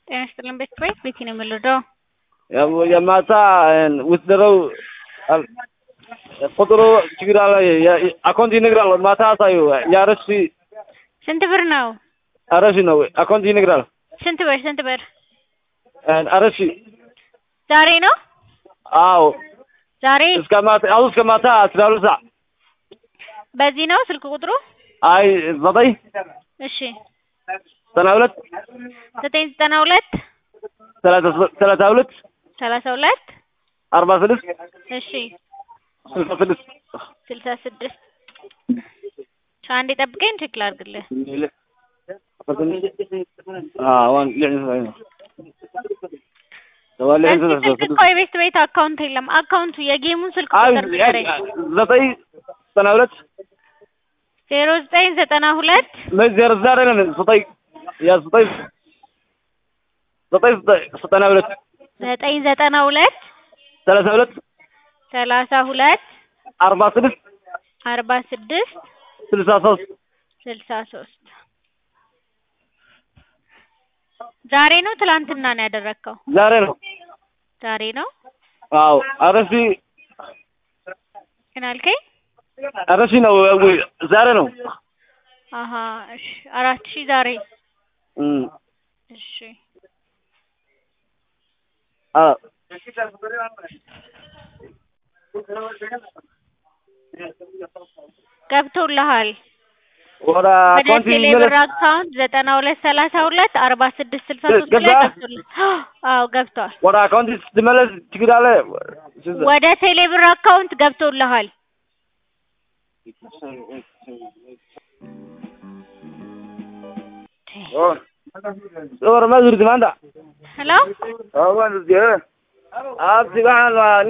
ጤና ይስጥልን ቤተሰቦች ቤቲ ነው የምንረዳው። የማታ ውስደረው ቁጥሩ ችግር አለ። አካውንት ይነግራል። ማታ አሳዩ። የአረሺ ስንት ብር ነው? አረሺ ነው አካውንት ይነግራል። ስንት ብር ስንት ብር? አረሺ ዛሬ ነው አዎ፣ ዛሬ እስከ ማታ አሁን እስከ ማታ አስራ ሁለት ሰዓት በዚህ ነው ስልክ ቁጥሩ? አይ ዘጠኝ እሺ ዘጠና ሁለት ዘጠኝ ዘጠና ሁለት ሰላሳ ሁለት ሰላሳ ሁለት አርባ ስድስት እሺ ስልሳ ስድስት ስልሳ ስድስት አንዴ ጠብቀኝ ቼክ ላድርግልህ። እዚህ ስልክ እኮ የቤት ቤት አካውንት የለም። አካውንቱ የጌሙን ስልክ ቁጥር ንገረኝ። ዘጠኝ ዘጠና ሁለት ዜሮ ዘጠኝ ዘጠና ሁለት ዜሮ ዛሬ ነን ዘጠኝ ያ ዘጠኝ ዘጠኝ ዘጠና ሁለት ዘጠኝ ዘጠና ሁለት ሰላሳ ሁለት ሰላሳ ሁለት አርባ ስድስት አርባ ስድስት ስልሳ ሶስት ስልሳ ሶስት ዛሬ ነው ትላንትና ነው ያደረግከው? ዛሬ ነው። ዛሬ ነው። አዎ አረሺ ምን አልከኝ? አረሺ ነው ወይ ዛሬ ነው? አሀ እሺ አራት ሺህ ዛሬ እም እሺ አ ገብቶልሃል። ወደ ወደ አካውንት ቴሌብር ይመለስ አካውንት ዘጠና ሁለት ሰላሳ ሁለት አርባ ስድስት ስልሳ ሶስት ላይ ገባ? ገብቶልሃል። አዎ ገብቷል። ወደ አካውንት ስትመለስ ችግር አለ። ወደ ቴሌብር አካውንት ገብቶልሃል። ور ما زرت ما عندها ሄሎ اه ما زرت اه اه